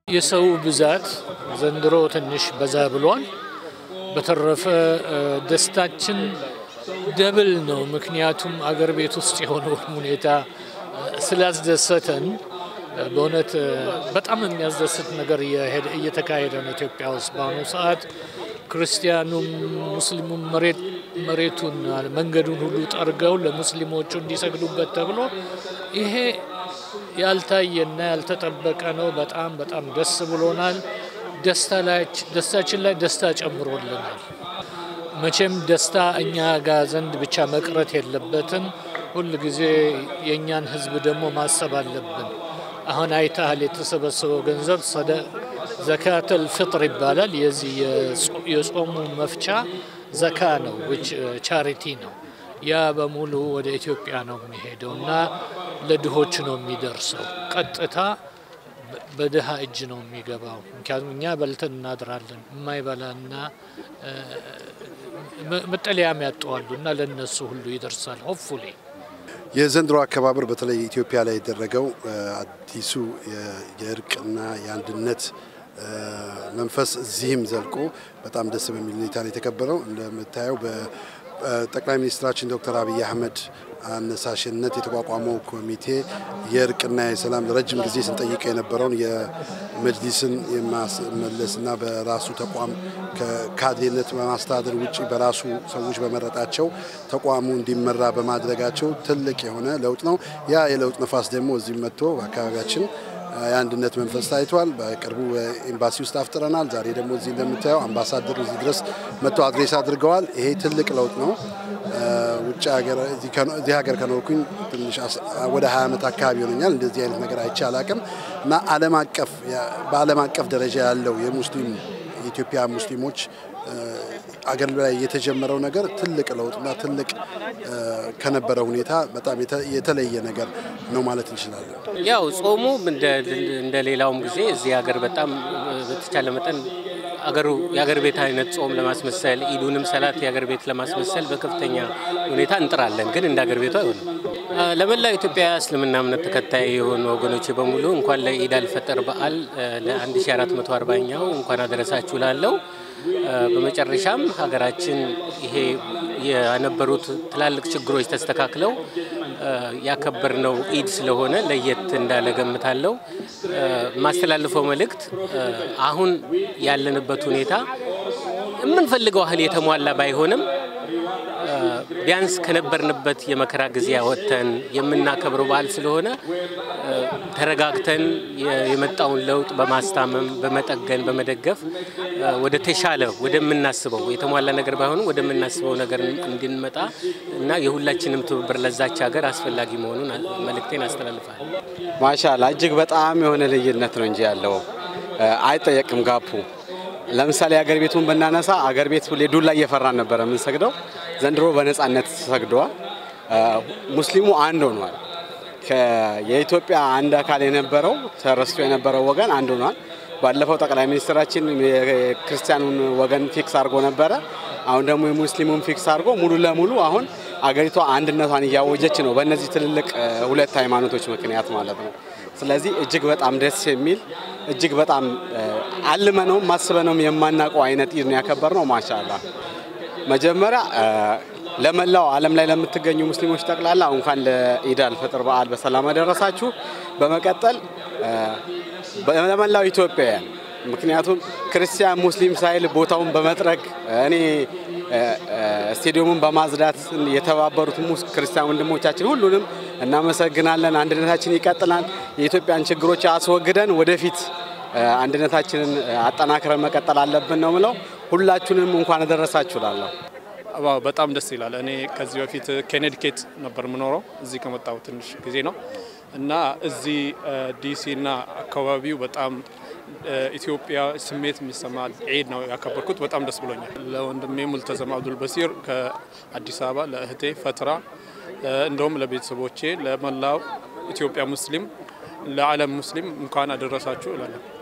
የሰው ብዛት ዘንድሮ ትንሽ በዛ ብሏል። በተረፈ ደስታችን ደብል ነው። ምክንያቱም አገር ቤት ውስጥ የሆነውን ሁኔታ ስላስደሰተን በእውነት በጣም የሚያስደስት ነገር እየተካሄደ ነው ኢትዮጵያ ውስጥ በአሁኑ ሰዓት። ክርስቲያኑም ሙስሊሙም መሬቱን መንገዱን ሁሉ ጠርገው ለሙስሊሞቹ እንዲሰግዱበት ተብሎ ይሄ ያልታየና ያልተጠበቀ ነው። በጣም በጣም ደስ ብሎናል። ደስታችን ላይ ደስታ ጨምሮልናል። መቼም ደስታ እኛ ጋር ዘንድ ብቻ መቅረት የለበትም። ሁል ጊዜ የእኛን ሕዝብ ደግሞ ማሰብ አለብን። አሁን አይተሃል፣ የተሰበሰበው ገንዘብ ዘካተል ፍጥር ይባላል። የዚህ የጾሙ መፍቻ ዘካ ነው፣ ዊች ቻሪቲ ነው። ያ በሙሉ ወደ ኢትዮጵያ ነው የሚሄደው እና ለድሆች ነው የሚደርሰው። ቀጥታ በድሃ እጅ ነው የሚገባው። ምክንያቱም እኛ በልተን እናድራለን። የማይበላና መጠለያም ያጠዋሉ እና ለእነሱ ሁሉ ይደርሳል። ሆፕፉሊ የዘንድሮ አከባበር በተለይ ኢትዮጵያ ላይ የደረገው አዲሱ የእርቅና የአንድነት መንፈስ እዚህም ዘልቆ በጣም ደስ በሚል ሁኔታ ነው የተከበረው። እንደምታየው በጠቅላይ ሚኒስትራችን ዶክተር አብይ አህመድ አነሳሽነት የተቋቋመው ኮሚቴ የእርቅና የሰላም ረጅም ጊዜ ስንጠይቀው የነበረውን የመጅሊስን የማስመለስና በራሱ ተቋም ከካድሬነት በማስተዳደር ውጭ በራሱ ሰዎች በመረጣቸው ተቋሙ እንዲመራ በማድረጋቸው ትልቅ የሆነ ለውጥ ነው። ያ የለውጥ ነፋስ ደግሞ እዚህ መጥቶ በአካባቢያችን የአንድነት መንፈስ ታይቷል። በቅርቡ ኤምባሲ ውስጥ አፍጥረናል። ዛሬ ደግሞ እዚህ እንደምታየው አምባሳደር እዚህ ድረስ መጥቶ አድሬስ አድርገዋል። ይሄ ትልቅ ለውጥ ነው። ውጭ ሀገር እዚህ ሀገር ከኖርኩኝ ትንሽ ወደ ሀያ ዓመት አካባቢ ይሆነኛል። እንደዚህ አይነት ነገር አይቼ አላቅም እና ዓለም አቀፍ በዓለም አቀፍ ደረጃ ያለው የሙስሊም የኢትዮጵያ ሙስሊሞች አገር ላይ የተጀመረው ነገር ትልቅ ለውጥና ትልቅ ከነበረ ሁኔታ በጣም የተለየ ነገር ነው ማለት እንችላለን። ያው ጾሙ እንደ ሌላውም ጊዜ እዚህ ሀገር በጣም በተቻለ መጠን አገሩ የአገር ቤት አይነት ጾም ለማስመሰል ኢዱንም ሰላት የአገር ቤት ለማስመሰል በከፍተኛ ሁኔታ እንጥራለን። ግን እንደ አገር ቤቱ አይሆንም። ለመላው ኢትዮጵያ እስልምና እምነት ተከታይ የሆኑ ወገኖች በሙሉ እንኳን ለኢድ አልፈጠር በዓል ለ1440ኛው እንኳን አደረሳችሁ ላለው በመጨረሻም ሀገራችን ይሄ የነበሩት ትላልቅ ችግሮች ተስተካክለው ያከበርነው ኢድ ስለሆነ ለየት እንዳለ ገምታለሁ። የማስተላልፈው መልእክት አሁን ያለንበት ሁኔታ የምንፈልገው ያህል የተሟላ ባይሆንም ቢያንስ ከነበርንበት የመከራ ጊዜ ወጥተን የምናከብረው በዓል ስለሆነ ተረጋግተን የመጣውን ለውጥ በማስታመም በመጠገን በመደገፍ ወደ ተሻለ ወደምናስበው የተሟላ ነገር ባይሆንም ወደምናስበው ነገር እንድንመጣ እና የሁላችንም ትብብር ለዛች ሀገር አስፈላጊ መሆኑን መልእክቴን አስተላልፋል። ማሻላ እጅግ በጣም የሆነ ልዩነት ነው እንጂ ያለው አይጠየቅም ጋፑ ለምሳሌ አገር ቤቱን ብናነሳ አገር ቤት ሁሌ ዱላ እየፈራን ነበረ የምንሰግደው። ዘንድሮ በነፃነት ሰግደዋል። ሙስሊሙ አንድ ሆኗል። የኢትዮጵያ አንድ አካል የነበረው ተረስቶ የነበረው ወገን አንድ ሆኗል። ባለፈው ጠቅላይ ሚኒስትራችን የክርስቲያኑን ወገን ፊክስ አድርጎ ነበረ። አሁን ደግሞ የሙስሊሙን ፊክስ አድርጎ ሙሉ ለሙሉ አሁን አገሪቷ አንድነቷን እያወጀች ነው፣ በእነዚህ ትልልቅ ሁለት ሃይማኖቶች ምክንያት ማለት ነው። ስለዚህ እጅግ በጣም ደስ የሚል እጅግ በጣም አልመነውም ማስበነውም የማናውቀው አይነት ኢድ ነው ያከበርነው። ማሻላ መጀመሪያ ለመላው ዓለም ላይ ለምትገኙ ሙስሊሞች ጠቅላላ እንኳን ለኢድ አልፈጥር በዓል በሰላም አደረሳችሁ። በመቀጠል ለመላው ኢትዮጵያውያን ምክንያቱም ክርስቲያን ሙስሊም ሳይል ቦታውን በመጥረግ እኔ ስቴዲየሙን በማጽዳት የተባበሩት ክርስቲያን ወንድሞቻችን ሁሉንም እናመሰግናለን። አንድነታችን ይቀጥላል። የኢትዮጵያን ችግሮች አስወግደን ወደፊት አንድነታችንን አጠናክረን መቀጠል አለብን ነው ምለው። ሁላችሁንም እንኳን አደረሳችሁ ላለሁ በጣም ደስ ይላል። እኔ ከዚህ በፊት ኬኔዲኬት ነበር የምኖረው እዚህ ከመጣሁ ትንሽ ጊዜ ነው እና እዚህ ዲሲና አካባቢው በጣም ኢትዮጵያ ስሜት የሚሰማ ዒድ ነው ያከበርኩት። በጣም ደስ ብሎኛል። ለወንድሜ ሙልተዘም አብዱል በሲር ከአዲስ አበባ፣ ለእህቴ ፈትራ፣ እንደውም ለቤተሰቦቼ፣ ለመላው ኢትዮጵያ ሙስሊም፣ ለዓለም ሙስሊም እንኳን አደረሳችሁ እላለሁ።